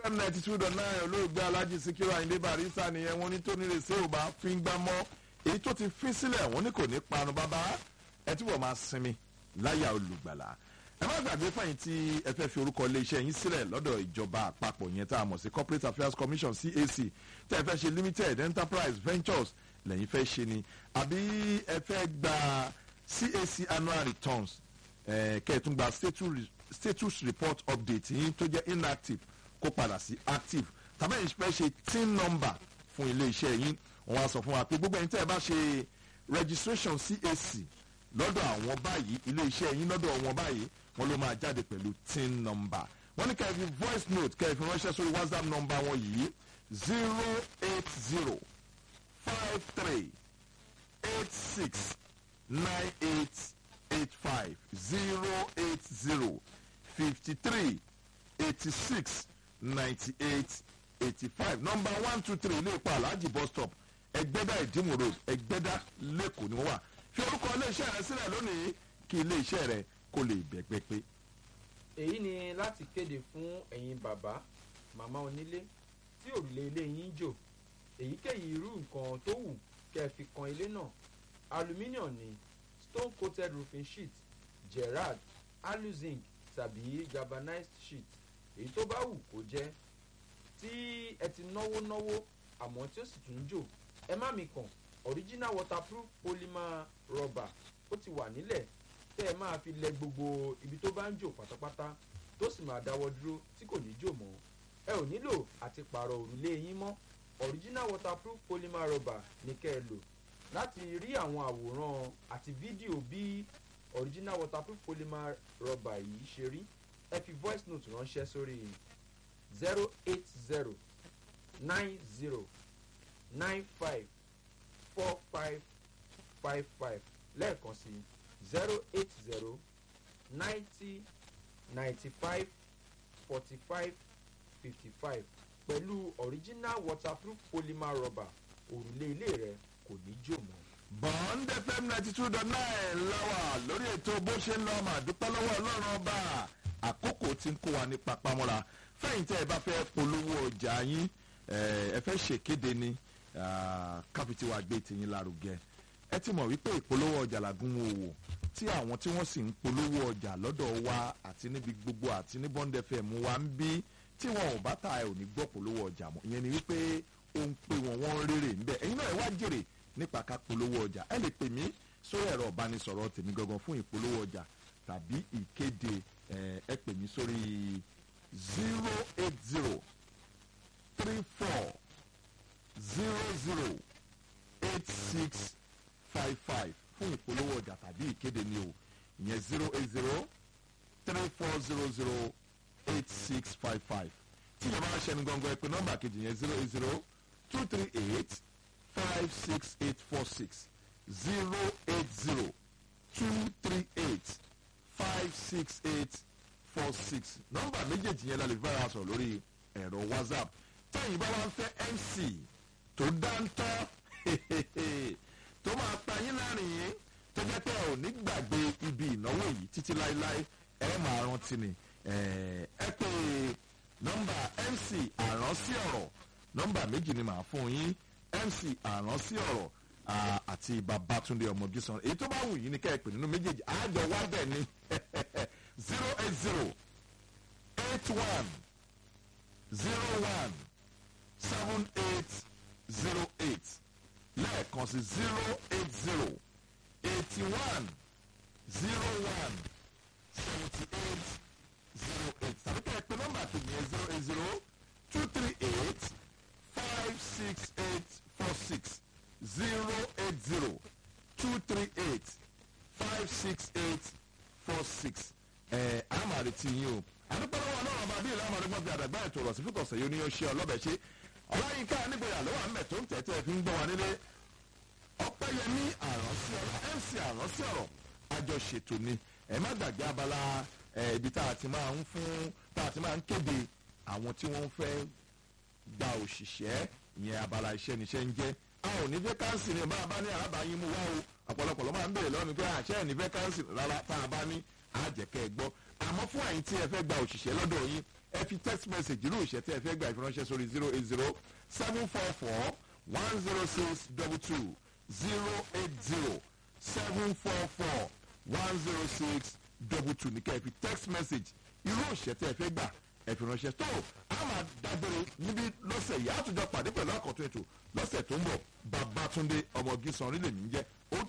fm ninety two dot nine olóògbé alhaji sikiru ayinde barista nìyẹn wọn ní tó nílé sí ò bá fi ń gbá mọ́ èyí tó ti fi sílẹ̀ wọn ní kò ní panu bàbá ẹ túbọ̀ máa sinmi láyà olùgbàlà ẹ má gbàgbé fẹ̀yìn tí ẹ fẹ́ fi orúkọ iléeṣẹ́ yín sílẹ̀ lọ́dọ̀ ìjọba àpapọ̀ yẹn tá a mọ̀ sí corporate affairs commission cac tẹ́ ẹ fẹ́ ṣe limited enterprise ventures lẹ́yìn fẹ́ ṣe ni àbí ẹ fẹ́ gba cac annual returns eh, kẹ́ẹ̀tún gba status, status report update yín tó jẹ́ inactive kó padà sí active tàbí ẹ̀yin fẹ́ ṣe tin number fún iléeṣẹ́ yín wọ́n á sọ fún wa pé gbogbo ẹ̀yin tẹ́ ẹ bá ṣe registration cac lọ́dọ̀ àwọn báyìí iléeṣẹ́ yín lọ́dọ̀ wọn báyìí wọ́n ló máa jáde pẹ̀lú tin number wọ́n ní kẹ́ẹ̀fì voice note kẹ́ẹ̀fì ránṣẹ́ sórí whatsapp number wọn yìí zero eight zero five three eight six nine eight eight five zero eight zero fifty three eighty six ninety eight eighty five number one two three ilé ìpa alhaji bus stop ẹgbẹ́dá ìdímù road ẹgbẹ́dá lẹ́kọ̀ọ́ ni wọ́n wà fi orúkọ iléeṣẹ́ rẹ sílẹ̀ lónìí kí iléeṣẹ́ rẹ kó lè bẹ̀gbẹ́ pé. èyí ni láti kéde fún ẹ̀yin bàbá màmá onílé tí òrùlé ilé yín jò èyíkéyìí irú nǹkan tó wù kẹ́ ẹ fi kan ilé náà aluminium ni stone coated roofing sheet gerard aluzinc tàbí galvanized sheet èyí tó bá wù kó jẹ́ tí ẹ ti náwó náwó àmọ́ tí ó sì tún jò ẹ má mi kàn original waterproof polymer rubber ó ti wà nílẹ̀ tẹ́ ẹ máa fi lẹ gbogbo ibi tó bá ń jò pátápátá tó sì máa dáwọ́ dúró tí kò ní jò mọ́ ẹ ò nílò àti pààrọ̀ òrùlé yín mọ́ original waterproof polymer rubber ní kẹ́ ẹ lò láti rí àwọn àwòrán àti fídíò bí original waterproof polymer rubber yìí ṣe rí ẹ fi voice note ránṣẹ́ sórí zero eight zero nine zero nine five four five five five lẹ́ẹ̀kan sí zero eight zero ninety ninety five forty five fifty five pẹ̀lú original waterproof polymer rubber òrùlé ilé rẹ kò ní jò mọ́. bond fm ninety two dot nine láwà lórí ètò bó ṣe ń lọ mà dúpẹ́ lọ́wọ́ ọlọ́run ọba àkókò tí ń kó wa ní papamọ́ra fẹ́yìn tẹ́ ẹ bá fẹ́ polówó ọjà yín ẹ fẹ́ ṣèkéde ni káfíntì wa gbé tìyín lárugẹ ẹ ti mọ̀ wípé ìpolówó ọjà làgùn òwò tí àwọn tí wọ́n sì ń polówó ọjà lọ́dọ̀ wa àti níbi gbogbo àti ní bond fm wa ń bí tí wọn ò bá ta ẹ ò ní gbọ́ polówó ọjà mọ́ ìyẹn ni wípé ó ń pè wọ́n wọ́n rèrè ńbẹ ẹ̀yin náà ẹ wá jèrè nípa ká polówó ọjà ẹ lè pè mí sórí ẹ̀rọ ìbánisọ̀rọ̀ tèmi gangan fún ìpolówó ọjà tàbí ìkéde ẹ pè mí sórí zero eight zero three four zero zero eight six five five fún ìpolówó ọjà tàbí ìkéde ni o ìyẹn zero eight zero three four zero zero eight six five five tí ìjọba ń ṣẹnu gangan ẹ pé nọmba kejì yẹn zero eight zero two three eight five six eight four six zero eight zero two three eight five six eight four six nọmba méjèèjì yẹn la lè fẹ́ràn sọ̀rọ̀ lórí ẹ̀rọ whatsapp tẹ́yìn bá wá ń fẹ́ mc tó dáńtọ́ tó máa pa yín láàrin yín tó jẹ́ pé ò ní gbàgbé ibi ìnáwó yìí títí láéláé ẹ máa rántí ni ẹ pé nọmba mc àránsí ọ̀rọ̀ nọmba méjì ni màá fún yín mc àránsí ọ̀rọ̀ àti babatunde ọmọgísan èyí tó bá wù yín ni kẹ́ ẹ pè nínú méjèèjì àjọ wá bẹ̀ ni zero eight zero eight one zero one seven eight zero eight lẹ́ẹ̀kan sí zero eight zero eighty one zero one seventy eight zero eight tàbí kẹ́ ẹ pé nọ́mbà kejì yẹn zero eight zero two three eight five six eight four six zero eight zero two three eight five six eight four six ẹ̀ àmàlẹ́ tí yín o àdúgbòlówó náà ọba bíi ìlànà ọdún gbọ́dọ̀ àdàgbà ètò ọ̀rọ̀ sí fíkọ̀sẹ̀ yóò ní yóò ṣe ọlọ́bẹ̀ ṣe ọláyínká nígbèrè àlọ́ wà ń bẹ̀ tó ń tẹ̀tẹ̀ fi ń gbọ́ wa nílé ọpẹ́yẹmí àránsí ọ̀rọ̀ mc àránsí ọ̀rọ̀ àjọṣètò ni ẹ má gbàgbé abala ibi tá a ti máa ń fún tá a ti máa ń kéde àwọn tí wọ́n fẹ́ gba òṣìṣẹ́ ìyẹn abala iṣẹ́ níṣẹ́ ń jẹ́ a ò ní vacancy ni bá a bá ní alábàáyín mú wá o ọ̀pọ̀lọpọ̀ ló máa ń béèrè lọ́wọ́ mi pé àṣẹ ẹ̀ ní vacancy rárá tá a bá ní á jẹ́ kẹ́ ẹ gbọ́ àmọ́ fún àyín tí ẹ fẹ́ gba òṣìṣẹ́ lọ́dọ̀ yín ẹ fi text message irú òṣìṣẹ́ tí ẹ fẹ́ gba ìfiránṣẹ́ sórí zero eight zero seven four four one zero six double two zero eight zero seven four four one zero six double two ní kẹ́ ẹ fi text message irú òṣìṣẹ́ tí ẹ fẹ́ gbà ẹ fi ránṣẹ́ tó a máa dágbére níbi lọ́sẹ̀ yìí àtúnjọ pàdé pẹ̀lú àkọ́tún ètò lọ́sẹ̀ tó ń bọ̀ babatunde ọmọ gísan orílẹ̀ mi ń jẹ́ ó